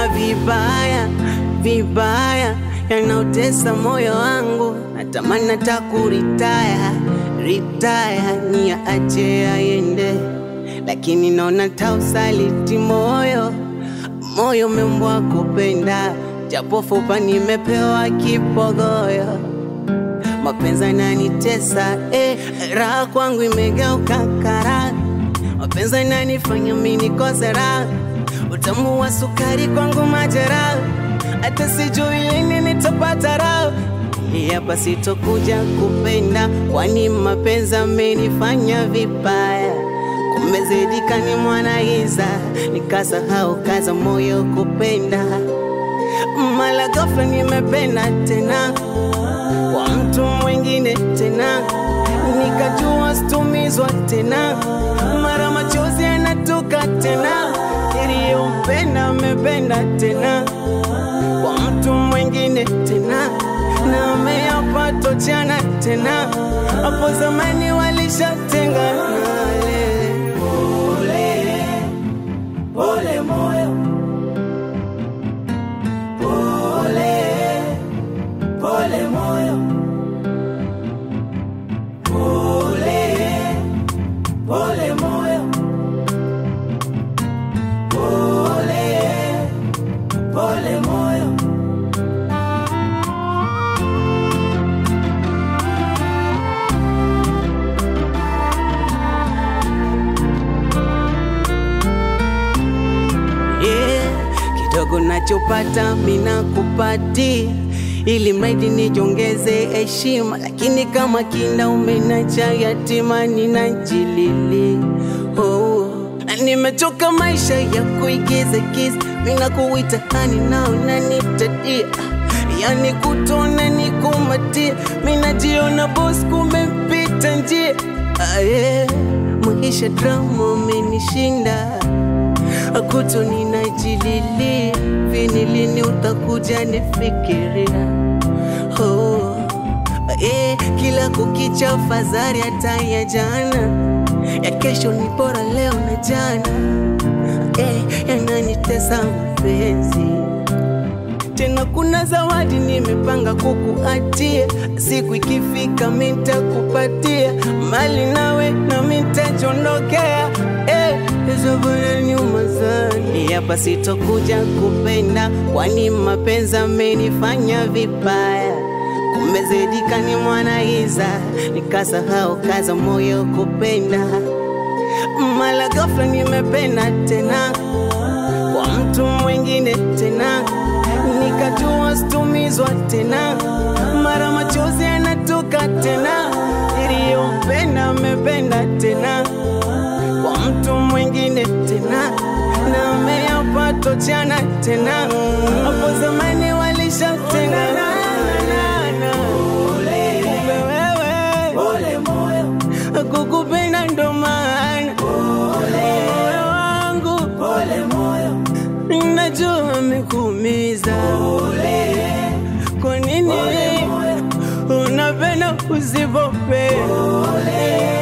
vibaya vibaya yanaotesa moyo wangu, natamani hata kuritaya ritaya, ni ache aende, lakini naona tausaliti moyo moyo umeumbwa kupenda, japo fupa nimepewa kipogoyo mapenzi yananitesa eh, raha kwangu imegeuka kara, mapenzi yananifanya mimi nikose raha, utamu wa sukari kwangu majeraha, hata sijui lini nitapata raha. Hapa sitokuja kupenda, kwani mapenzi amenifanya vibaya, kumezidika ni mwanaiza, nikasahau kaza moyo kupenda, mala ghafla nimependa tena kwa mtu mwingine tena, nikajua situmizwa tena, mara machozi yanatoka tena, niliyompenda amependa tena kwa mtu mwingine tena, na ameyapata jana tena, hapo zamani walishatengana. Pole, pole moyo, pole, pole moyo, pole, pole moyo, pole, pole moyo. yeah. Kidogo nachopata mina kupati ili mradi nijongeze heshima, lakini kama kinda umenacha yatima ninajilili oh. Na nimechoka maisha ya kuigiza giza, mina kuita hani nao nanitadia yani kutona nikumatia, minajiona boss kumepita njia ah, yeah. Maisha drama umenishinda akuto ninajililia vini lini utakuja nifikiria oh, eh, kila kukicha fadhari hata ya jana ya kesho ni bora leo na jana eh, yananitesa mapenzi tena kuna zawadi nimepanga kukuatia, siku ikifika mitakupatia mali nawe na mitajondokea eh, hizo bwana nyuma sana. Hapa sitokuja kupenda, kwani mapenzi amenifanya vibaya, kumezidika ni mwanaiza, nikasahau kaza moyo kupenda, mala ghafla nimependa tena kwa mtu mwingine tena, nikajua situmizwa tena, mara machozi yanatoka tena, niliyompenda amependa tena kwa mtu mwingine tena, na ameyapata jana tena, hapo zamani walishatengana. Kumbe wewe Pole moyo, kukupenda ndo maana moyo wangu pole moyo, Najua amekuumiza, kwa nini moyo, unapenda usipopenda?